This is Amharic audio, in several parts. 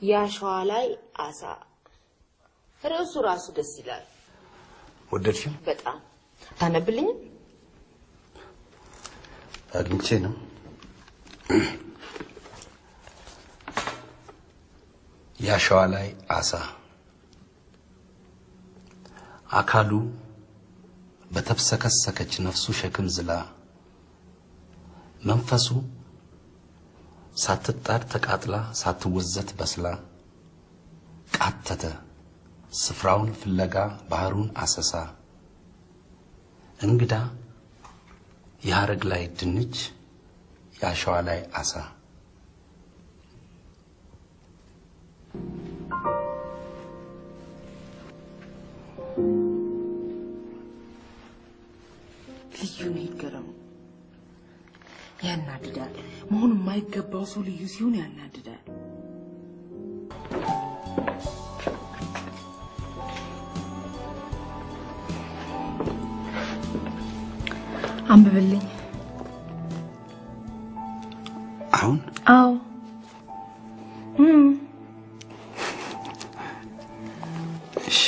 የአሸዋ ላይ አሳ። ርዕሱ ራሱ ደስ ይላል ወደድሽው? በጣም። ታነብልኝም? አግኝቼ ነው። የአሸዋ ላይ አሳ አካሉ በተብሰከሰከች ነፍሱ ሸክም ዝላ መንፈሱ ሳትጣድ ተቃጥላ ሳትወዘት በስላ ቃተተ ስፍራውን ፍለጋ ባህሩን አሰሳ እንግዳ የሐረግ ላይ ድንች የአሸዋ ላይ አሳ ልዩ ነው ይገረሙ። ያናድዳል። መሆኑ የማይገባው ሰው ልዩ ሲሆን ያናድዳል። አንብብልኝ። አሁን አዎ እም፣ እሺ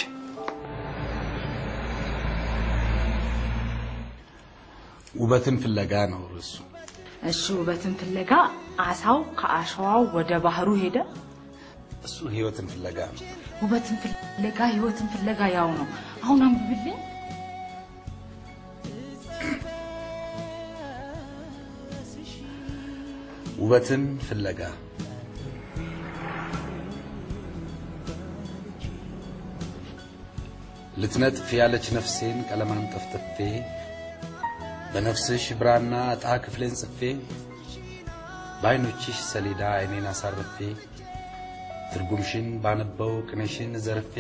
ውበትን ፍለጋ ነው ርዕሱ። እሺ፣ ውበትን ፍለጋ አሳው ከአሸዋው ወደ ባህሩ ሄደ። እሱ ህይወትን ፍለጋ ነው። ውበትን ፍለጋ ህይወትን ፍለጋ ያው ነው። አሁን አንብብልኝ። ውበትን ፍለጋ ልትነጥፍ ያለች ነፍሴን ቀለማን ጠፍጥፌ በነፍስሽ ብራና ዕጣ ክፍሌን ጽፌ በዓይኖችሽ ሰሌዳ ዓይኔን አሳርፌ ትርጉምሽን ባነበው ቅኔሽን ዘርፌ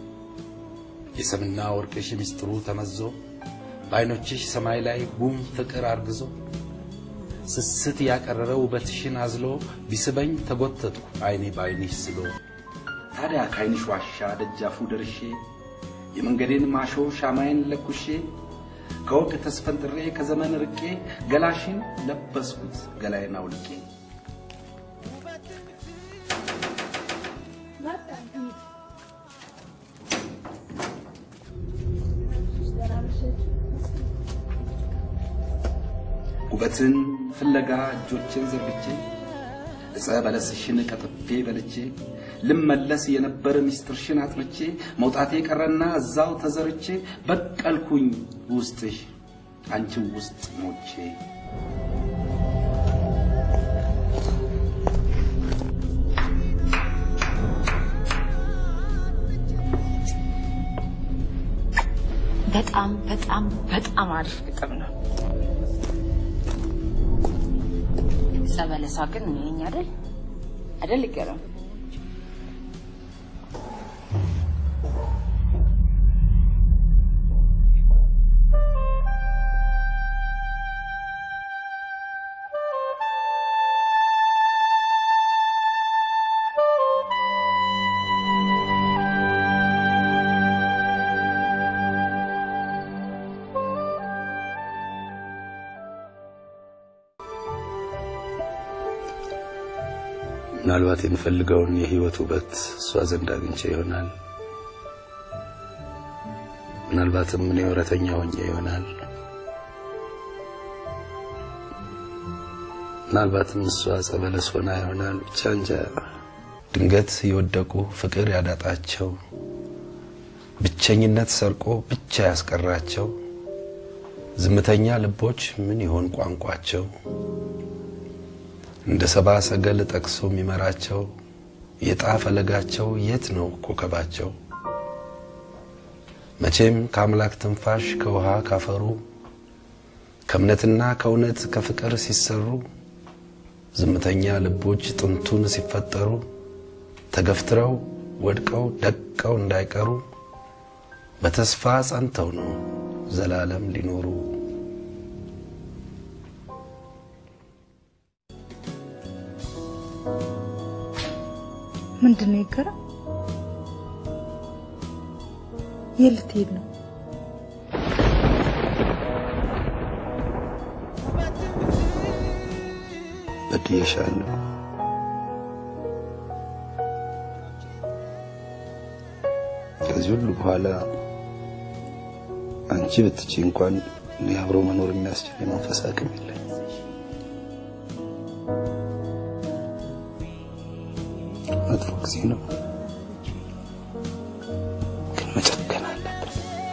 የሰምና ወርቅሽ ምስጢሩ ተመዞ በዓይኖችሽ ሰማይ ላይ ጉም ፍቅር አርግዞ ስስት ያቀረረ ውበትሽን አዝሎ ቢስበኝ ተጎተትኩ ዓይኔ በዓይንሽ ስሎ ታዲያ ከዓይንሽ ዋሻ ደጃፉ ደርሼ የመንገዴን ማሾ ሻማዬን ለኩሼ ከወግ ተስፈንጥሬ ከዘመን ርቄ ገላሽን ለበስኩት ገላዬን አውልቄ ውበትን ፍለጋ እጆቼን ዘርግቼ ዕፀ በለስሽን ቀጥፌ በልቼ ልመለስ የነበረ ሚስጥርሽን አጥርቼ መውጣቴ ቀረና እዛው ተዘርቼ በቀልኩኝ ውስጥሽ አንቺው ውስጥ ሞቼ በጣም በጣም በጣም አሪፍ ግጥም ነው። ጸበለሳ ግን ይሄኝ አይደል አይደል ይገረም ምናልባት የምፈልገውን የህይወት ውበት እሷ ዘንድ አግኝቼ ይሆናል። ምናልባትም እኔ ወረተኛ ሆኜ ይሆናል። ምናልባትም እሷ ጸበለስ ሆና ይሆናል። ብቻ እንጃ። ድንገት የወደቁ ፍቅር ያዳጣቸው ብቸኝነት ሰርቆ ብቻ ያስቀራቸው ዝምተኛ ልቦች ምን ይሆን ቋንቋቸው? እንደ ሰባ ሰገል ጠቅሶ የሚመራቸው የጣ ፈለጋቸው የት ነው ኮከባቸው? መቼም ከአምላክ ትንፋሽ ከውሃ ካፈሩ ከእምነትና ከእውነት ከፍቅር ሲሰሩ ዝምተኛ ልቦች ጥንቱን ሲፈጠሩ ተገፍትረው ወድቀው ደቀው እንዳይቀሩ በተስፋ ጸንተው ነው ዘላለም ሊኖሩ። ምንድን ነው ይገራ? የት ልትሄድ ነው? በድዬሻለሁ። ከዚህ ሁሉ በኋላ አንቺ ብትቺ እንኳን እኔ አብሮ መኖር የሚያስችል የመንፈስ አቅም የለኝ። መጥፎ ጊዜ ነው፣ ግን መጨከን አለብን።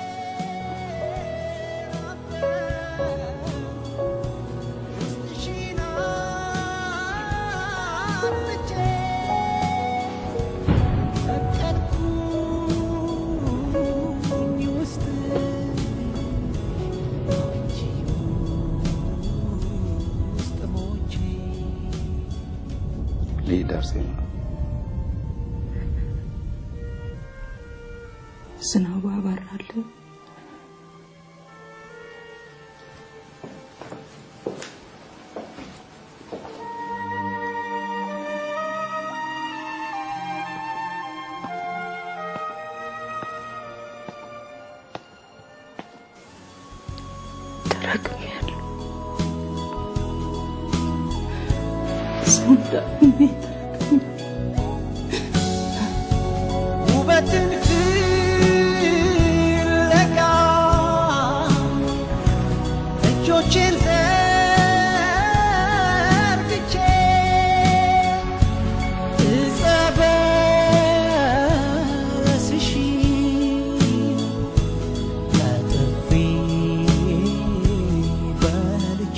ልሂድ አርሴማ። ዝናቡ ያባራል። ተረግሜያለሁ። ሰው እንዳቅሜ ውበትን ፍለጋ እጆቼን ዘርግቼ ዕፀ በለስሽ ነጥፌ በልቼ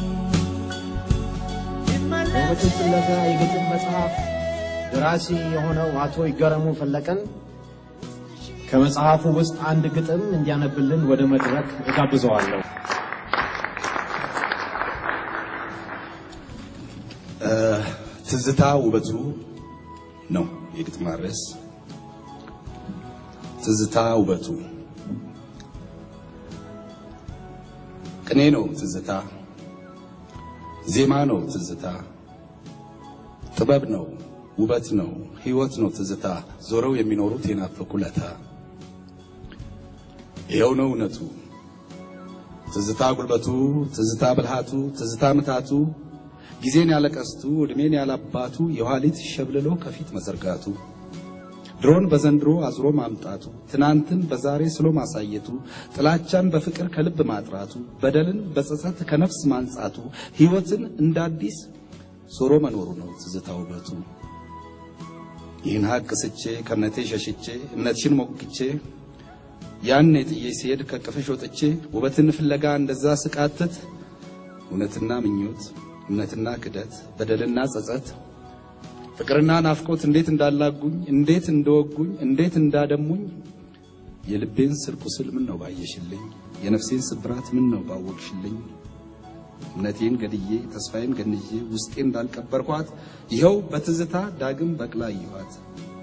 ውበትን ፍለጋ የግጥም መጽሐፍ ደራሲ የሆነው አቶ ይገረሙ ፈለቀን ከመጽሐፉ ውስጥ አንድ ግጥም እንዲያነብልን ወደ መድረክ እጋብዘዋለሁ። ትዝታ ውበቱ ነው የግጥም ርዕስ። ትዝታ ውበቱ ቅኔ ነው ትዝታ፣ ዜማ ነው ትዝታ፣ ጥበብ ነው ውበት ነው ሕይወት ነው ትዝታ፣ ዞረው የሚኖሩት የናፈቁ ለታ። ይኸው ነው እውነቱ ትዝታ ጉልበቱ፣ ትዝታ ብልሃቱ፣ ትዝታ ምታቱ ጊዜን ያለቀስቱ ዕድሜን ያላባቱ የኋሊት ሸብልሎ ከፊት መዘርጋቱ ድሮን በዘንድሮ አዝሮ ማምጣቱ ትናንትን በዛሬ ስሎ ማሳየቱ ጥላቻን በፍቅር ከልብ ማጥራቱ በደልን በጸጸት ከነፍስ ማንጻቱ ሕይወትን እንደ አዲስ ዞሮ መኖሩ ነው ትዝታ ውበቱ። ይህን ሀቅ ስቼ ከእምነቴ ሸሽቼ እምነትሽን ሞግቼ ያን ጥዬ ሲሄድ ከቅፍሽ ወጥቼ ውበትን ፍለጋ እንደዛ ስቃትት እውነትና ምኞት እምነትና ክደት በደልና ጸጸት ፍቅርና ናፍቆት እንዴት እንዳላጉኝ እንዴት እንደወጉኝ እንዴት እንዳደሙኝ የልቤን ስር ቁስል ምን ነው ባየሽልኝ የነፍሴን ስብራት ምን ነው ባወቅሽልኝ እምነቴን ገድዬ ተስፋዬን ገንዬ ውስጤ እንዳልቀበርኳት ይኸው በትዝታ ዳግም በቅላ አየኋት።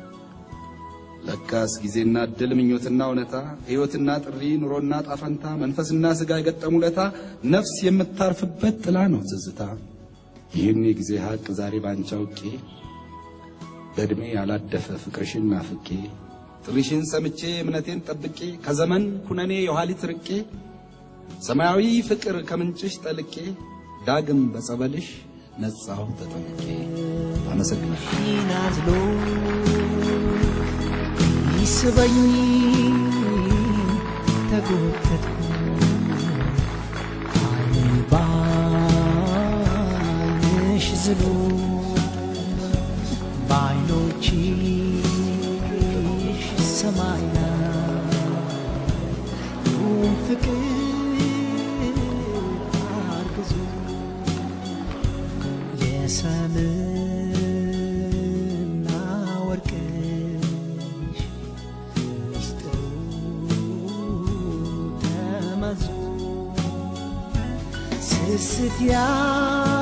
ለካስ ጊዜና እድል ምኞትና እውነታ ሕይወትና ጥሪ ኑሮና ጣፈንታ መንፈስና ሥጋ የገጠሙ ለታ ነፍስ የምታርፍበት ጥላ ነው ትዝታ። ይህን የጊዜ ሀቅ ዛሬ ባንቺ አውቄ በዕድሜ ያላደፈ ፍቅርሽን ናፍቄ ጥሪሽን ሰምቼ እምነቴን ጠብቄ ከዘመን ኩነኔ የኋሊት ርቄ ሰማያዊ ፍቅር ከምንጭሽ ጠልቄ ዳግም በጸበልሽ ነጻሁ ተጠምቄ። አመሰግናለሁ። ይናዝሎ ይስበኝ ተጎተትኩ አይን ባይንሽ ዝሎ በአይኖችሽ ሰማይ ላይ ፍቅር አርግዞ የሰምና ወርቅሽ ሚስጥሩ ተመዞ ስስት ያ